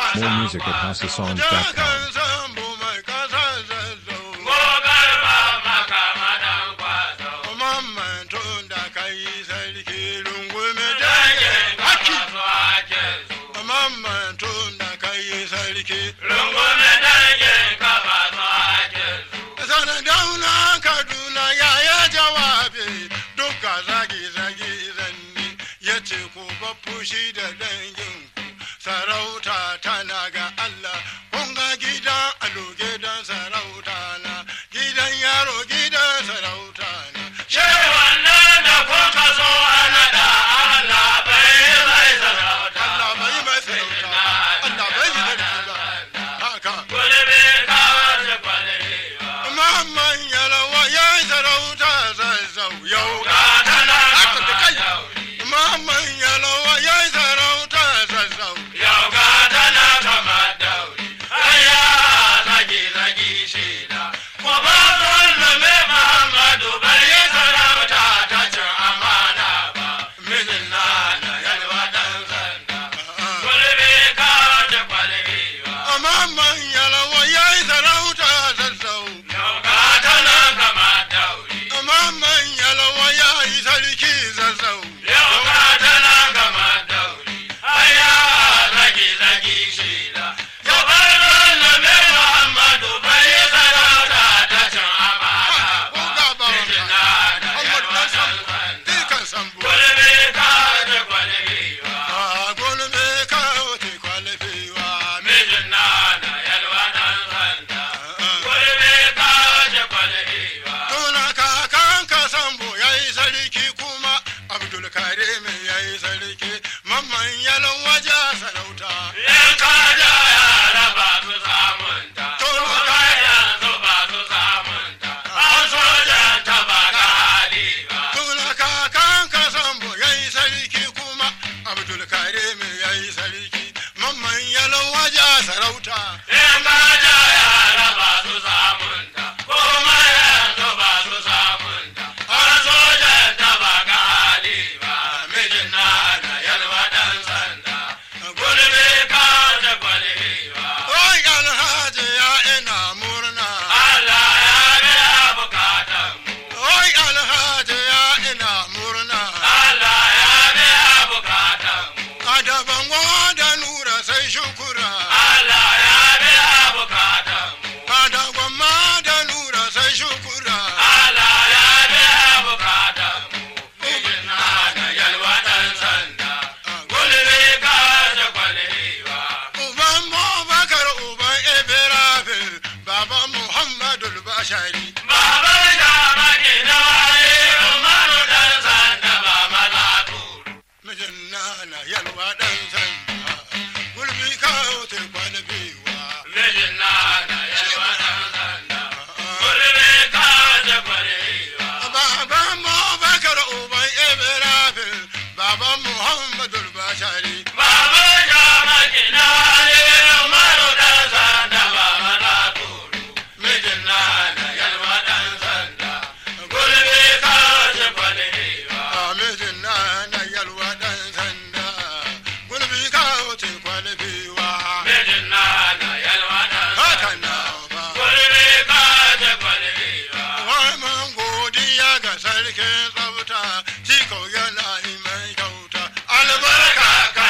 More music at HouseOfSongs.com. fushi da danginku sarauta tana ga Allah kun ga gidan alo gidan sarauta na gidan yaro gidan sarauta na Shi wannan da kuka so a naɗa Allah bai mai sarauta. Allah bai mai sarauta Allah bai yi sarauta haka Gulbi kawace kwalewa. Muhammad yalawa ya yi sarauta zazzau yau Ga tana haka da kai dauri. Muhammad yalawa ya yi sarauta zazzau Yau ga tana kama dauri. Aya zagi zagi shida. Ko ba wannan mai Muhammadu bai yi sarauta ta cin amana ba. Mijin na na yalwa ɗan sanda. Gulbi kawace kwalewa. Muhammad yalawa ya yi sarauta zazzau Yau ga tana kama dauri. Muhammad yalawa ya yi sarki zazzau Yau ka tana gama dauri, aya zagi zagi shida. Yau bar wannan mai Muhammadu bai yi sarauta ta cin amana ko ba. ga bawanka Mijina da Muhammad yarwa dan ɗan sambo sanda. kan sambo Gulbi ka da kwalewa. a gulbe ka te kwalifewa Mijina da yarwa ɗan sanda. Gulbi ka da kwalewa. Tuna kakan ka sambo ya yi sarki kuma Abdul Karim ya yi sarki mamman yalon waje sarauta Yan kaja yara ba su samunta, kuma yanzu ba su samunta, an sojan ta ba ga hali ba. Tuna kakan ka sambo ya yi sarki kuma Abdul Karim ya yi sarki mamman yalon waje sarauta Yan kaja yara ba su samunta, kuma yanzu ba su samunta, an sojan ta ba ga hali ba. Mijin na na yalwa ɗan sanda, gulbi ka da kwalewa. Oi alhaji ya ina murna Allah ya biya bukatanmu. Oi alhaji ya ina murna Allah ya biya bukatanmu. Adaban da nura sai shukura Allah ya biya bukatanmu. Adaban ma da nura sai shukura Allah ya biya bukatanmu. Mijin na da yalwa ɗan sanda. Gulbi ka da kwalewa. Uban Bakar uban Ibrahim Baban Muhammadu Bashari Baban shamaki na waye Umaru ɗan sanda ba maza kuru. Mijin nana yalwa ɗan sanda Gulbi kawo te kwanabewa Mijin na da yalwa ɗan sanda. Gulbi ka da kwalewa. Baban Bakar uban Ibrahim Baban Muhammadu Bashari Baba ya makina ne Umaru dan sanda baba na kuru mijin na da yalwa dan sanda gulbe ka ce kwalewa Mijin nana yalwa ɗan sanda Gulbi kawo te kwanabewa mijin na da yalwa dan Haka sanda na ba gulbe ka ce kwalewa Warman godiya ga sarkin tsafta, shi kau yana yi mai kyauta. Albarka barka ka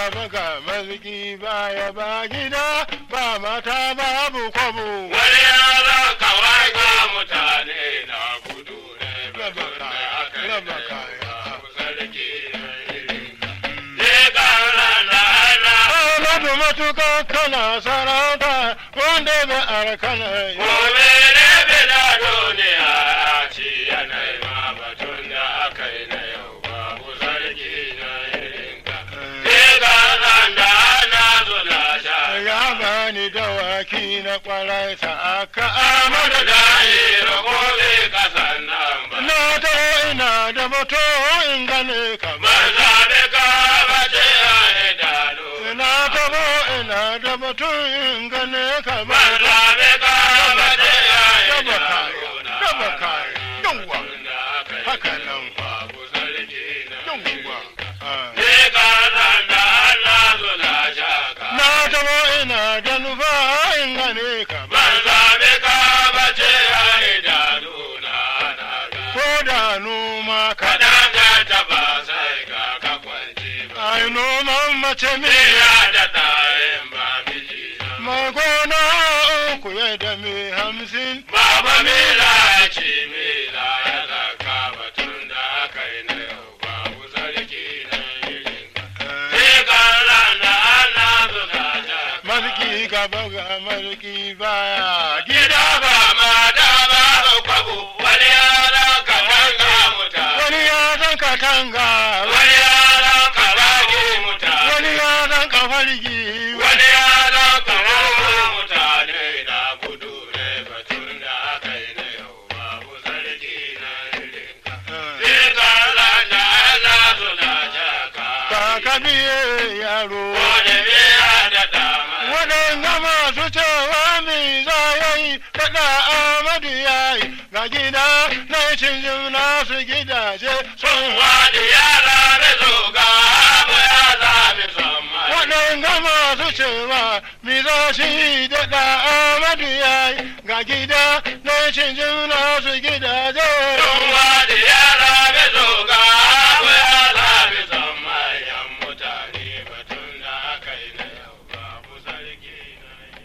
gaba ga maziki baya ba gida ba mata babu kwabo wani yaro kawai ga mutane na gudu ne Raba batun da kaya, aka yi raba na yau kaya. babu sarki na irinka. Je ƙaran da ana Ahmadu matuka kana sarauta wanda bai arkana yi gobe ne bila duniya a ci yanayi ma batun da aka yi na yau babu sarki na irinka. Je ƙaran da ana zula sha. ya bani dawaki na kwarai sa aka Amadu amadu da yi ragobe kasan nan ba. na ta ina da bato in gane ka ba Ban zaɓe ka ba ce a idanu. ina ta bo ina da bato in gane ka ba Ban zaɓe ka ba ce a Raba idanu. kaya, raba kaya, yawwa. Haka nan. Babu sarki na yawwa Ah. Ne ka san da Allah zula shaka. na ta bo ina da nufa in gane ka ba Ban zaɓe ka ba ce a idanu na na ga. ko da noma ka Kaɗan ka taɓa sai ga ka kwance ba. ai noman mace Me me ya da ɗayan ba miji na. magona uku ya da me hamsin Baba Mila ya ce Mila ya zaka batun da aka yi na yau babu sarki na irinka. Sai karan da ana zuga ta. marki gaba ga marki baya Gida gida ba mata ba kwabo wani yaran ka tanga muta. wani ya zan katanga Wani yaran ka rage muta. wani ya zan kafargi Wani yaran ka rage mutane da gudu ne batun da aka yi na yau babu sarki na irinka. Sai karan da ana zuga jaka. ka kabiye yaro Wani biya da dama. waɗanda masu cewa mi za ya yi faɗa amadu ya yi ga gida na cin jimna su gidaje sun Wani yara da zoga abu ya sami son mai. waɗanda masu cewa mi za shi daɗa amadu ya yi ga gida na cin jimna su gidaje Wani yara da zoga abu ya sami son mai. Yan mutane batun da aka yi na yau babu sarki na yi.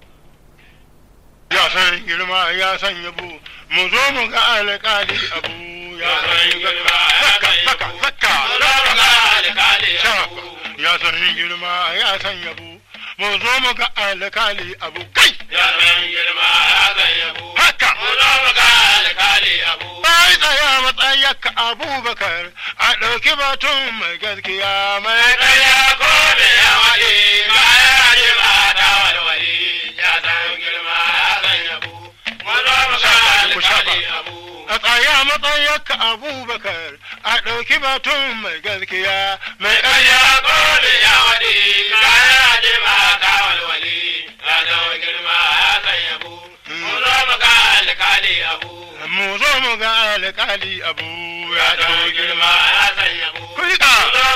ya san girma ya san yabo mu zo mu ga alƙali abu ya san girma zaka zaka zaka Shafa. ya san girma ya san yabo mu zo mu ga alƙali abu kai haka bai tsaya matsayaka abubakar a ɗauki batun mai gaskiya mai ɗaya a tsaya matsayaka abubakar a ɗauki batun mai gaskiya mai ɗaya mu zo mu ga alƙali abu ya ɗau girma kuka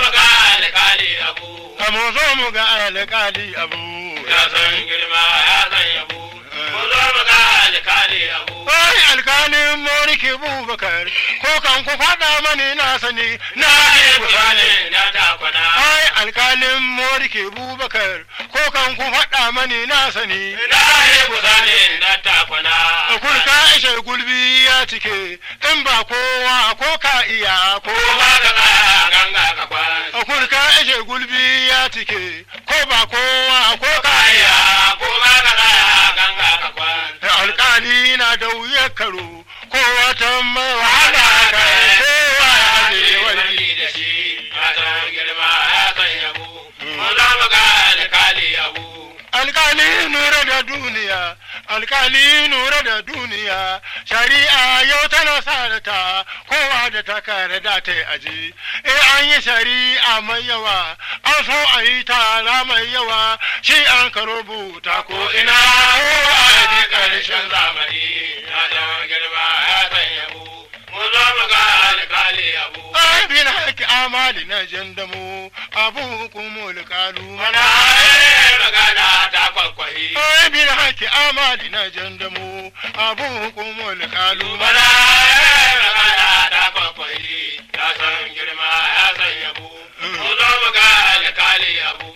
mu zo mu ga alƙali abu Ya san girma ya san yabo, mu zo mu ga alkali abu. Wai alkalin moriki bubakar ko kan ku faɗa mani na sani na Na ku yi sani. ne na takwana. Ai alkalin moriki bubakar ko kan ku faɗa mani na sani. Na yi kusa ne na takwana. Kurka ishe gulbi ya cike in ba kowa ko ka iya ko Ko ba ka tsaya ganga ka kwan. Kurka ishe gulbi ya cike ko ba kowa ko ka Kaya iya. ko ba ka tsaya ganga ka kwan. Alkali na da wuyar karo ko wata mai wahala kai kowa ya je wani. da shi. Ya san girma ya san yabo. Mu zo mu ga alkali abu. alkali nura da duniya alkali nura da duniya shari'a yau tana sa ta kowa da ta kare da ta yi aji eh an yi shari'a mai yawa an so a yi tara mai yawa shi an ka rubuta ko ina kowa ya ji ƙarshen ƙarshen zamani. Ya san girma ya san yabo. Mu zo mu ga alkali abu. ai bin haƙi amali na jandamu abu hukumul kalu mana Mana magana ta kwakwahi. ai bin haƙi amali na jandamu abu hukumul kalu Mana mana magana ta kwakwahi. Ya san girma ya san yabo. Mu zo mu ga alkali abu.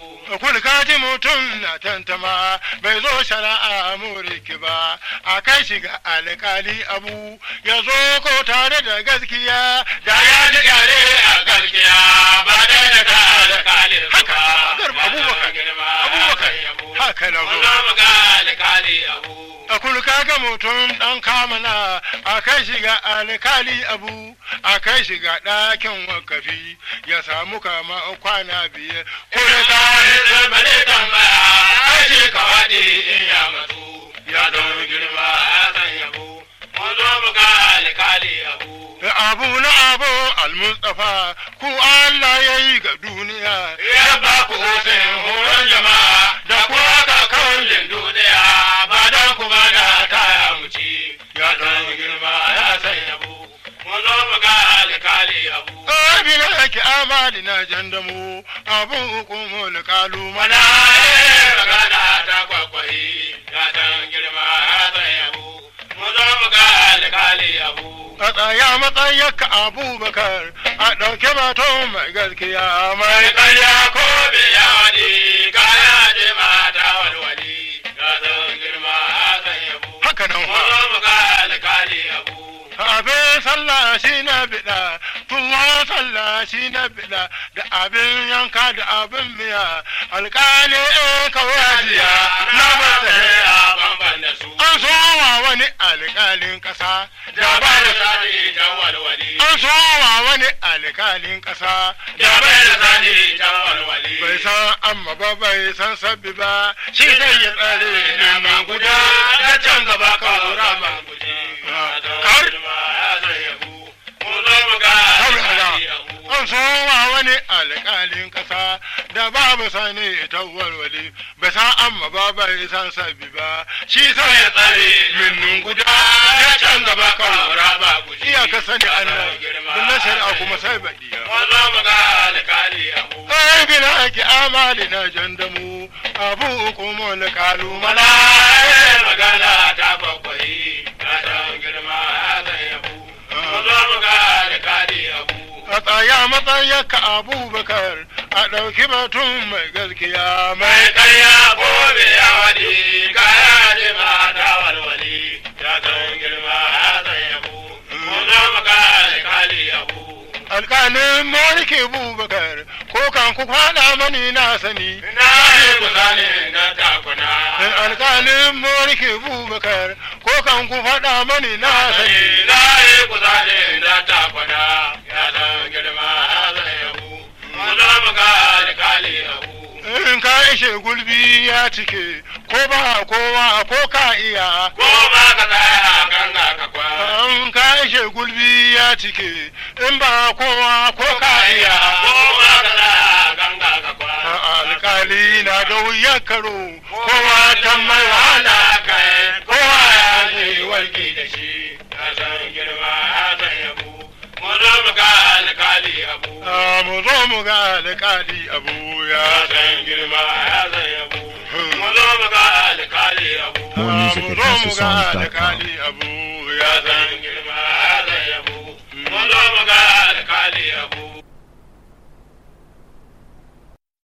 kaji mutum na tantama bai zo shari'a muriki ba a kai shi ga alkali abu ya zo ko tare da gaskiya da ya ji gare a gaskiya ba dai da ka alƙali haka garba abubakar abubakar haka na Mun zo zo mu ga alƙali abu. a kulka ga mutum dan kamana a kai shi ga alkali abu a kai shi ga ɗakin wakafi ya samu kama kwana biyar ko da ka Kare bane tambaya, ai shi ka waɗi in ya matsu. Ya don girma ya san yabo. Mun zo mu ga alƙali abu. abu na abu almustafa ku Allah ya yi ga duniya Ya ba ku hutun horon jama'a da ku haka kawai duniya ba don ku ba da taya mu ci. Ya don girma ya san yabo. Mun zo mu ga alƙali abu. abin ake amali na jandamu abu hukumul kalu Mana mana eh, magana ta kwakwai ya dan girma ya san yabo. Mun zo mu ga alƙali abu. a tsaya matsayaka abubakar a ɗauke baton mai gaskiya mai Mai karya ko bai yawaɗi kaya je mata walwali. Ya san girma ya san yabo. haka nan Mun fa zo mu ga alƙali abu. abin sallah shi na biɗa tuwa sallah shi na biɗa da abin yanka da abin miya alƙali in kawajiya na mata a bamban da su. an sowa wani alƙalin ƙasa Da ba da sani jan walwali. an sowa wani alƙalin ƙasa Da bai da sani jan walwali. bai san amma ba bai san sabbi ba shi sai ya tsare neman guda da can gaba ka wura ba Kar- an sowa wani alƙalin ƙasa da babu sani ta walwali bai san amma ba bai san sabbi ba shi sai ya tsare minnin guda da can gaba ka wura ba iya ka sani Allah bin na shari'a kuma sai baɗiya ai bin haƙi amali na jandamu abu hukumul kalu mana magana ta bakwai ya dan girma ya san yabo mun zo mu ga alƙali abu a tsaya matsayaka abubakar a ɗauki batun mai gaskiya mai mai karya ko me ya waɗi kaya ne ma ta walwali ya san girma ya san yabo mun zo mu ga alƙali abu alƙalin mulki bubakar ko kan ku faɗa mani na sani na yi kusa ne na takuna alƙalin mulki bubakar ko kan ku faɗa mani na sani na yi kusa ne na takuna ya san girma ya san yabo mun zo mu ga alƙali abu in ka ishe gulbi ya cike ko ba kowa ko ka iya ko ba ka tsaya ganga ka kwa in ka ishe gulbi ya cike in ba kowa ko ka iya ko ba ka tsaya ganga ka kwa alkali na da wuyar karo kowa ta mai wahala kai kowa ya zai je warke da shi ya san girma ya san yabo mu zo mu ga alkali abu Ah, mu zo mu ga alkali abu ya ya san girma ya san yabo mu zo mu ga alkali abu More Ah, music mu at zo mu ga HouseOfSongs.com. alkali abu ya ya san san girma ya san yabo mu zo mu ga alkali abu